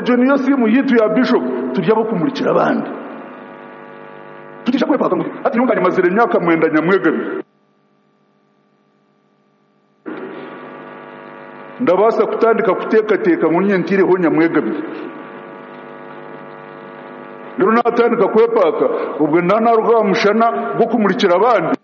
icyo niyo simu yituye ya bishop tujya bo kumurikira abandi tugisha kwepaka ngo ati ntungane mazira imyaka mwenda nyamwegamye ndabasa kutandika kutekateka mu nyentiriho nyamwegamye rero natandika kwepaka ubwo nta narugamushana rwo kumurikira abandi